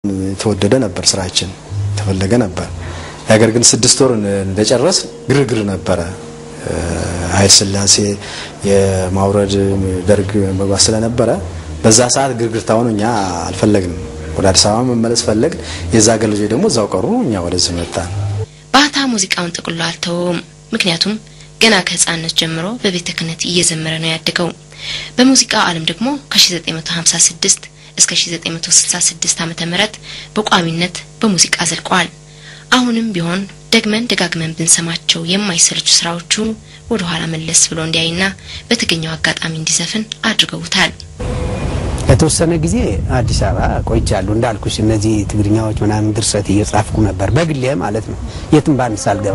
የተወደደ ነበር፣ ስራችን ተፈለገ ነበር። ነገር ግን ስድስት ወር እንደጨረስ ግርግር ነበረ። ኃይለ ሥላሴ የማውረድ ደርግ መግባት ስለነበረ በዛ ሰዓት ግርግርታውን እኛ አልፈለግንም። ወደ አዲስ አበባ መመለስ ፈለግ። የዛ ሀገር ልጆች ደግሞ እዛው ቀሩ። እኛ ወደዚህ መጣን። ባህታ ሙዚቃውን ጠቅልሎ አልተወውም። ምክንያቱም ገና ከህፃንነት ጀምሮ በቤተ ክህነት እየዘመረ ነው ያደገው። በሙዚቃው ዓለም ደግሞ ከ1956 እስከ 1966 ዓመተ ምህረት በቋሚነት በሙዚቃ ዘልቀዋል። አሁንም ቢሆን ደግመን ደጋግመን ብንሰማቸው የማይሰለቹ ስራዎቹ ወደ ኋላ መለስ ብሎ እንዲያይና በተገኘው አጋጣሚ እንዲዘፍን አድርገውታል። ለተወሰነ ጊዜ አዲስ አበባ ቆይቻለሁ። እንዳልኩሽ እነዚህ ትግርኛዎች ምናምን ድርሰት እየጻፍኩ ነበር፣ በግሌ ማለት ነው። የትም ባንድ ሳልገባ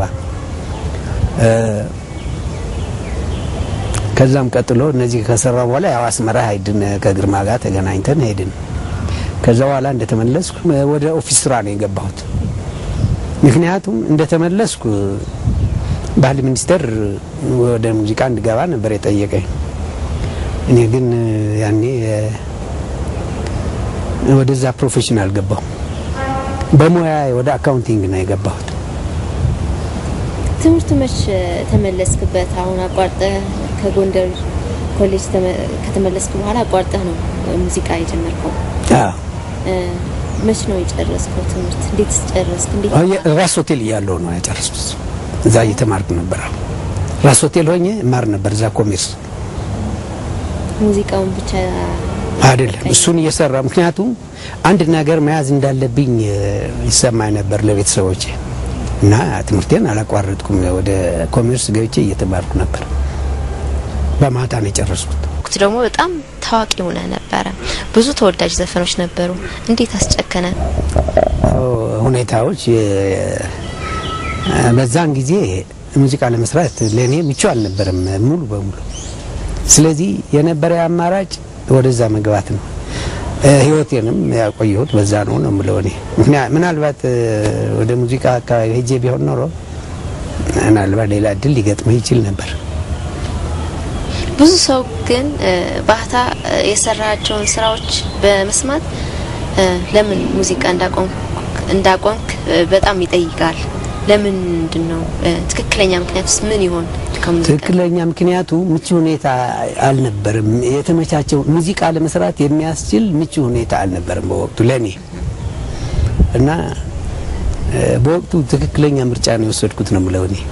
ከዛም ቀጥሎ እነዚህ ከሰራ በኋላ ያው አስመራ ሄድን። ከግርማ ጋር ተገናኝተን ሄድን። ከዛ በኋላ እንደተመለስኩ ወደ ኦፊስ ስራ ነው የገባሁት። ምክንያቱም እንደተመለስኩ ባህል ሚኒስቴር ወደ ሙዚቃ እንድገባ ነበር የጠየቀኝ። እኔ ግን ያኔ ወደዛ ፕሮፌሽን አልገባሁ። በሙያ ወደ አካውንቲንግ ነው የገባሁት። ትምህርቱ መች ተመለስክበት? አሁን አቋርጠህ ከጎንደር ኮሌጅ ከተመለስክ በኋላ አቋርጠህ ነው ሙዚቃ የጀመርከው? መች ነው የጨረስከው ትምህርት? እንዴት ጨረስክ? እንዴት ራስ ሆቴል እያለሁ ነው ያጨረስኩት። እዛ እየተማርኩ ነበር። ራስ ሆቴል ሆኜ እማር ነበር እዛ ኮሜርስ። ሙዚቃውን ብቻ አይደለም እሱን እየሰራ ምክንያቱም አንድ ነገር መያዝ እንዳለብኝ ይሰማኝ ነበር ለቤተሰቦቼ እና ትምህርቴን አላቋረጥኩም። ወደ ኮሜርስ ገብቼ እየተማርኩ ነበር። በማታ ነው የጨረስኩት። ወቅት ደግሞ በጣም ታዋቂ ሆነ ነበረ። ብዙ ተወዳጅ ዘፈኖች ነበሩ። እንዴት አስጨከነ? ሁኔታዎች በዛን ጊዜ ሙዚቃ ለመስራት ለእኔ ምቹ አልነበረም ሙሉ በሙሉ። ስለዚህ የነበረ አማራጭ ወደዛ መግባት ነው። ህይወቴንም ያቆየሁት በዛ ነው ነው የምለው እኔ። ምናልባት ወደ ሙዚቃ አካባቢ ሄጄ ቢሆን ኖሮ ምናልባት ሌላ እድል ሊገጥመህ ይችል ነበር። ብዙ ሰው ግን ባህታ የሰራቸውን ስራዎች በመስማት ለምን ሙዚቃ እንዳቆምክ በጣም ይጠይቃል። ለምንድን ነው? ትክክለኛ ምክንያቱስ ምን ይሆን? ትክክለኛ ምክንያቱ ምቹ ሁኔታ አልነበርም። የተመቻቸው ሙዚቃ ለመስራት የሚያስችል ምቹ ሁኔታ አልነበርም በወቅቱ ለእኔ እና በወቅቱ ትክክለኛ ምርጫ ነው የወሰድኩት ነው የምለው እኔ።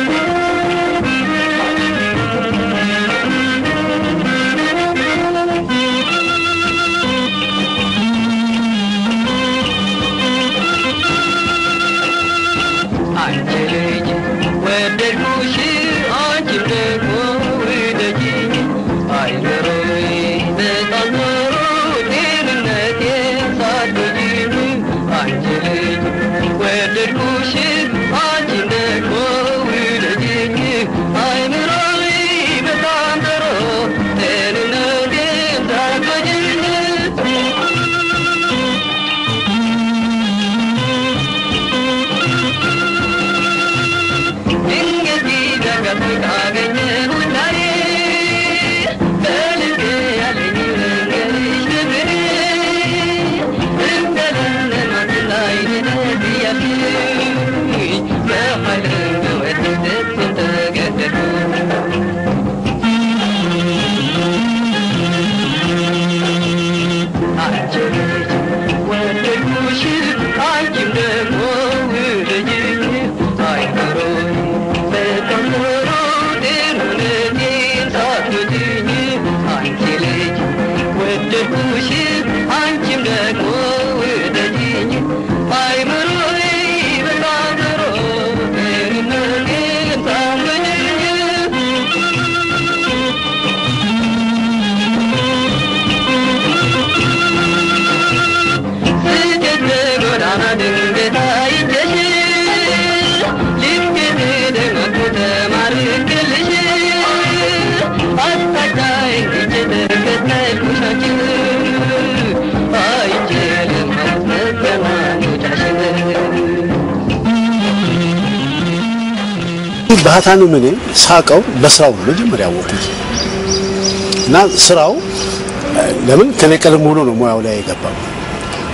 ባህታንም እኔ ሳቀው በስራው ነው መጀመሪያ ያወቁት እና ስራው ለምን ከኔ ቀደም ብሎ ነው ሙያው ላይ የገባው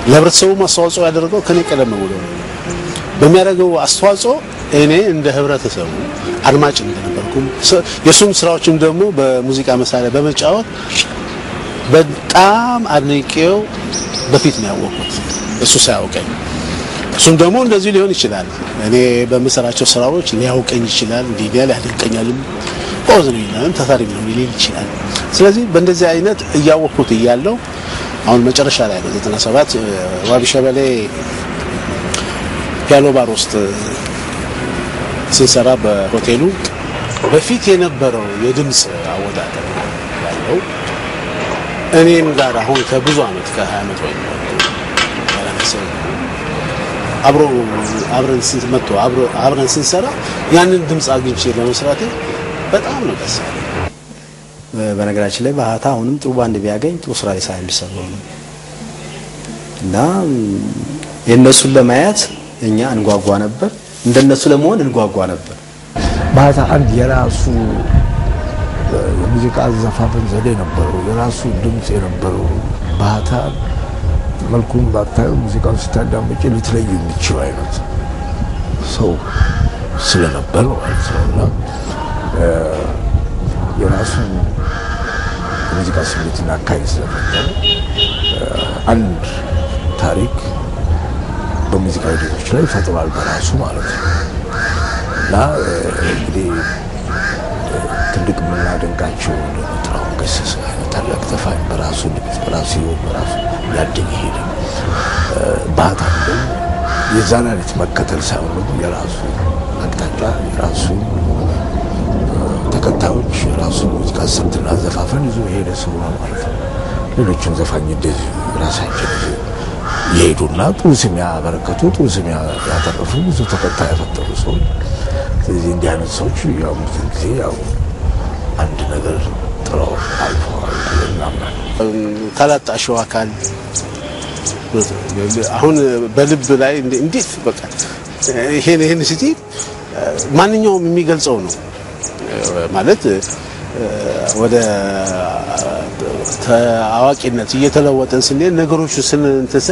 ለህብረተሰቡ አስተዋጽኦ ያደረገው ከኔ ቀደም ብሎ ነው። በሚያደርገው አስተዋጽኦ እኔ እንደ ህብረተሰቡ አድማጭ እንደነበርኩም የእሱም ስራዎችም ደግሞ በሙዚቃ መሳሪያ በመጫወት በጣም አድንቄው በፊት ነው ያወቅኩት እሱ ሳያውቀኝ። እሱም ደግሞ እንደዚህ ሊሆን ይችላል። እኔ በምሰራቸው ስራዎች ሊያውቀኝ ይችላል፣ እንዲህ ሊያ ሊያደንቀኛልም ቆዝ ነው ይላል ተታሪ ነው ሊል ይችላል። ስለዚህ በእንደዚህ አይነት እያወቅኩት እያለው አሁን መጨረሻ ላይ ነው 97 ዋቢ ሸበሌ ፒያኖ ባር ውስጥ ስንሰራ በሆቴሉ በፊት የነበረው የድምፅ አወዳደር ያለው እኔም ጋር አሁን ከብዙ አመት ከ20 አመት ወይ ያላነሰ አብሮ አብረን ስንት መጥቶ አብረን ስንሰራ ያንን ድምፅ አግኝቼ ለመስራቴ በጣም ነው ደስ ያለኝ። በነገራችን ላይ ባህታ አሁንም ጥሩ ባንድ ቢያገኝ ጥሩ ስራ ሊሰራ የሚሰራው ነው እና የእነሱን ለማየት እኛ እንጓጓ ነበር፣ እንደነሱ ለመሆን እንጓጓ ነበር። ባህታ አንድ የራሱ የሙዚቃ አዘፋፈን ዘዴ ነበረው፣ የራሱ ድምፅ የነበረው ባህታ መልኩን ባታዩ ሙዚቃውን ስታዳምጪ ልትለዩ የሚችል አይነት ሰው ስለነበር ማለት ነው እና የራሱ የሙዚቃ ስሜትና አካሄድ ስለነበረ አንድ ታሪክ በሙዚቃ ሂደቶች ላይ ፈጥሯል በራሱ ማለት ነው እና እንግዲህ ትልቅ የምናደንቃቸው ጥላሁን ገሰሰ አይነት ታላቅ ዘፋኝ በራሱ ድምፅ በራሱ ህይወት በራሱ ያደገ ሄደ። ባህታም ደግሞ የዛን አይነት መከተል ሳይሆን ደግሞ የራሱ አቅጣጫ የራሱ ተከታዮች የራሱ ሙዚቃ ስልትና ዘፋፈን ይዞ የሄደ ሰው ነው ማለት ነው። ሌሎችም ዘፋኝ እንደዚህ ራሳቸው የሄዱና ጥሩ ስም ያበረከቱ ጥሩ ስም ያተረፉ ብዙ ተከታይ ያፈጠሩ ሰዎች። ስለዚህ እንዲህ አይነት ሰዎች ያው ብዙ ጊዜ ያው አንድ ነገር ጥለው አልፈዋል እናምናለን። ካላጣሸው አካል አሁን በልብ ላይ እንዴት በቃ ይሄን ይሄን ስቲ ማንኛውም የሚገልጸው ነው ማለት ወደ አዋቂነት እየተለወጠን ስንሄድ ነገሮቹ ስንንትሰ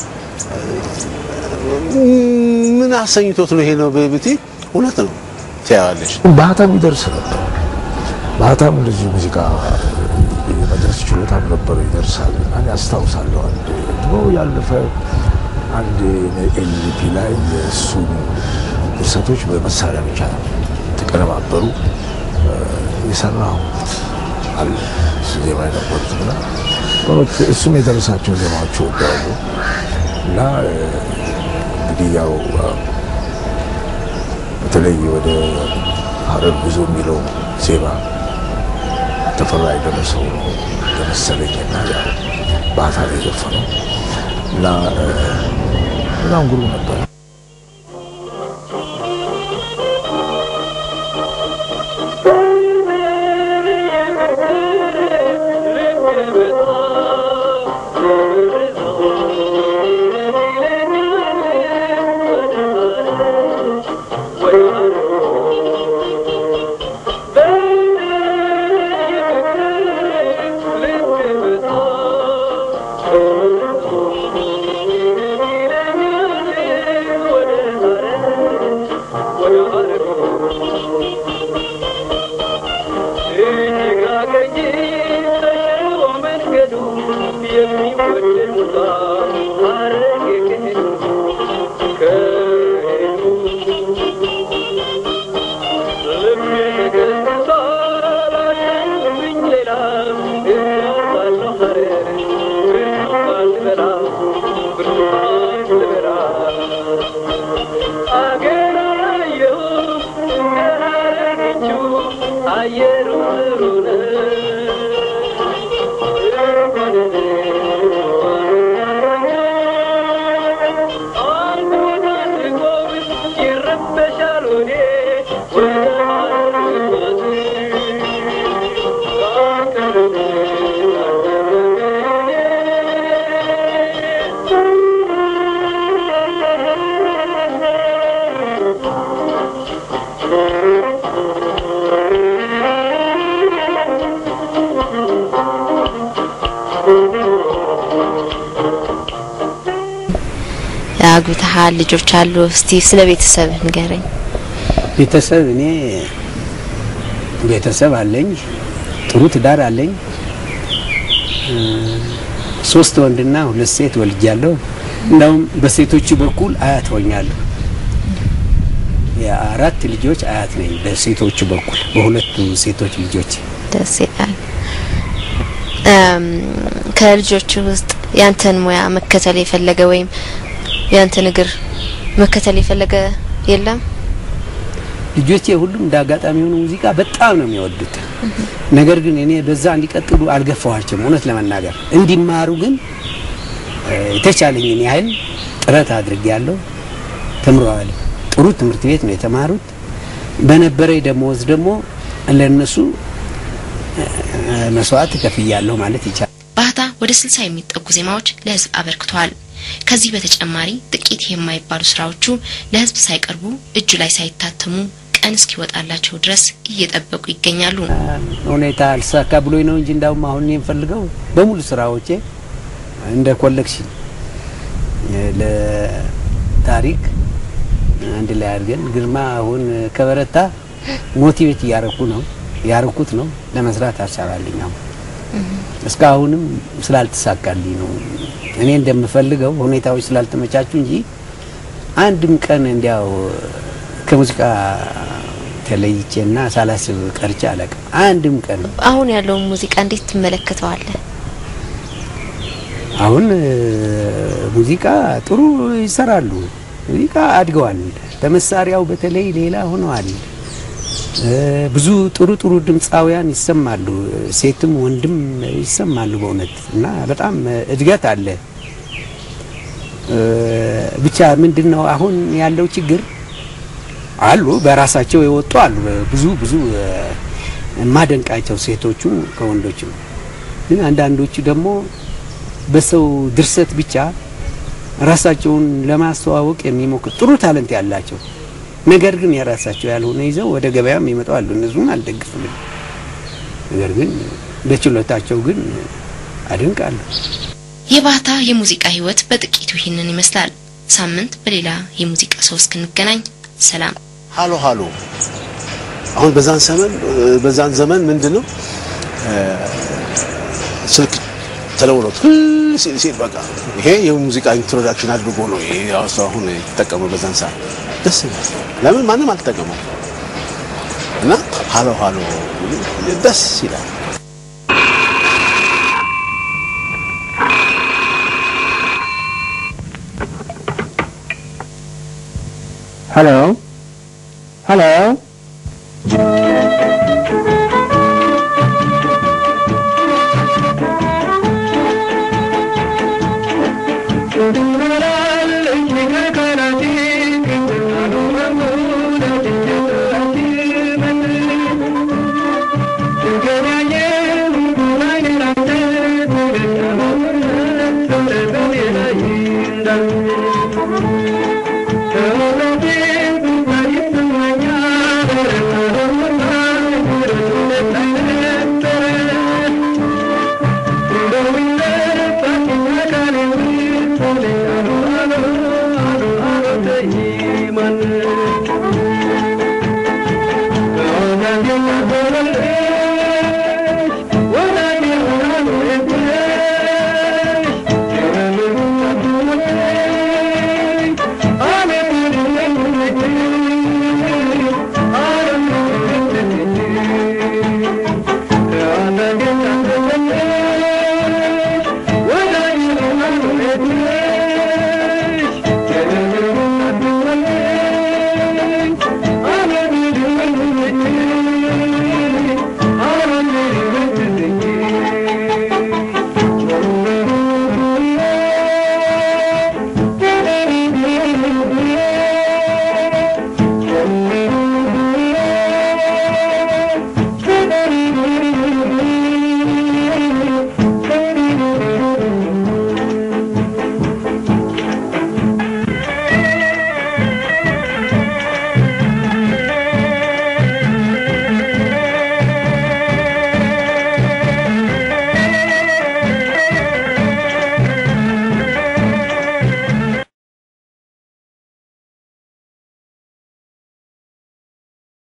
ምን አሰኝቶት ነው ይሄ ነው ብቲ እውነት ነው ትያዋለሽ። ባህታም ይደርስ ነበር። ባህታም እንደዚህ ሙዚቃ የመድረስ ችሎታም ነበረው፣ ይደርሳል። እኔ አስታውሳለሁ አንድ ድሮ ያለፈ አንድ ኤልፒ ላይ የእሱን ድርሰቶች በመሳሪያ ብቻ ተቀነባበሩ የሰራው አለ እሱ ዜማ የነበሩት እና በእውነት እሱም የደረሳቸው ዜማዎች ወዳሉ እና እንግዲህ ያው በተለይ ወደ ሀረር ጉዞ የሚለው ዜማ ተፈራ የደረሰው ለመሰለኝ እና ያው ባህታ ላይ የዘፈነው እና በጣም ግሩም ነበር። አግብተሃል፣ ልጆች አሉ። እስቲ ስለ ቤተሰብህ ንገረኝ። ቤተሰብ እኔ ቤተሰብ አለኝ፣ ጥሩ ትዳር አለኝ። እ፣ ሶስት ወንድና ሁለት ሴት ወልጃለሁ። እንደውም በሴቶቹ በኩል አያት ሆኛለሁ። የአራት ልጆች አያት ነኝ በሴቶቹ በኩል በሁለቱ ሴቶች ልጆች ደስ ይላል። እም፣ ከልጆች ውስጥ ያንተን ሙያ መከተል የፈለገ ወይም ያንተን እግር መከተል የፈለገ የለም? ልጆቼ ሁሉም እንደ አጋጣሚ የሆነ ሙዚቃ በጣም ነው የሚወዱት። ነገር ግን እኔ በዛ እንዲቀጥሉ አልገፋኋቸውም። እውነት ለመናገር እንዲማሩ ግን እ፣ የተቻለኝን ያህል ጥረት አድርጌያለሁ። ተምረዋል። ጥሩ ትምህርት ቤት ነው የተማሩት። በነበረኝ ደሞዝ ደግሞ ለእነሱ እ፣ መስዋዕት ከፍያለሁ ማለት ይቻላል። ባህታ ወደ ስልሳ የሚጠጉ ዜማዎች ለህዝብ አበርክተዋል። ከዚህ በተጨማሪ ጥቂት የማይባሉ ስራዎቹ ለህዝብ ሳይቀርቡ እጁ ላይ ሳይታተሙ ቀን እስኪወጣላቸው ድረስ እየጠበቁ ይገኛሉ። ሁኔታ አልሳካ ብሎኝ ነው እንጂ እንዳውም አሁን እኔ የምፈልገው በሙሉ ስራዎቼ እንደ ኮሌክሽን እ፣ ለታሪክ አንድ ላይ አድርገን ግርማ አሁን ከበረታ ሞቲቬት እያረኩ ነው ያረኩት ነው ለመስራት አልቻላለኝ። አሁን እስካሁንም ስላልተሳካልኝ ነው እኔ እንደምፈልገው ሁኔታዎች ስላልተመቻቹ እንጂ አንድም ቀን እንዲያው ከሙዚቃ ተለይቼና ሳላስብ ቀርቼ አላውቅም። አንድም ቀን አሁን ያለውን ሙዚቃ እንዴት ትመለከተዋለህ? አሁን እ፣ ሙዚቃ ጥሩ ይሰራሉ። ሙዚቃ አድገዋል። በመሳሪያው በተለይ ሌላ ሆነዋል። እ፣ ብዙ ጥሩ ጥሩ ድምፃውያን ይሰማሉ። ሴትም ወንድም ይሰማሉ በእውነት እና በጣም እድገት አለ። እ፣ ብቻ ምንድን ነው አሁን ያለው ችግር አሉ በራሳቸው የወጡ አሉ ብዙ ብዙ እ፣ የማደንቃቸው ሴቶቹ ከወንዶችም ግን አንዳንዶቹ ደግሞ በሰው ድርሰት ብቻ ራሳቸውን ለማስተዋወቅ የሚሞክር ጥሩ ታለንት ያላቸው ነገር ግን የራሳቸው ያልሆነ ይዘው ወደ ገበያም ይመጣሉ። እነሱን አልደግፍም። ነገር ግን በችሎታቸው ግን አደንቃለሁ። የባህታ የሙዚቃ ህይወት በጥቂቱ ይህንን ይመስላል። ሳምንት በሌላ የሙዚቃ ሰው እስክንገናኝ ሰላም። ሃሎ ሃሎ አሁን በዛን ዘመን በዛን ዘመን ምንድን ነው ስልክ ተለውሎት ሲል ሲል በቃ ይሄ የሙዚቃ ኢንትሮዳክሽን አድርጎ ነው ይሄ ራሱ አሁን የተጠቀመው በዛን ሰዓት ደስ ይላል። ለምን ማንም አልተጠቀመው እና ሃሎ ሃሎ ደስ ይላል። Hello? Hello? Thank you.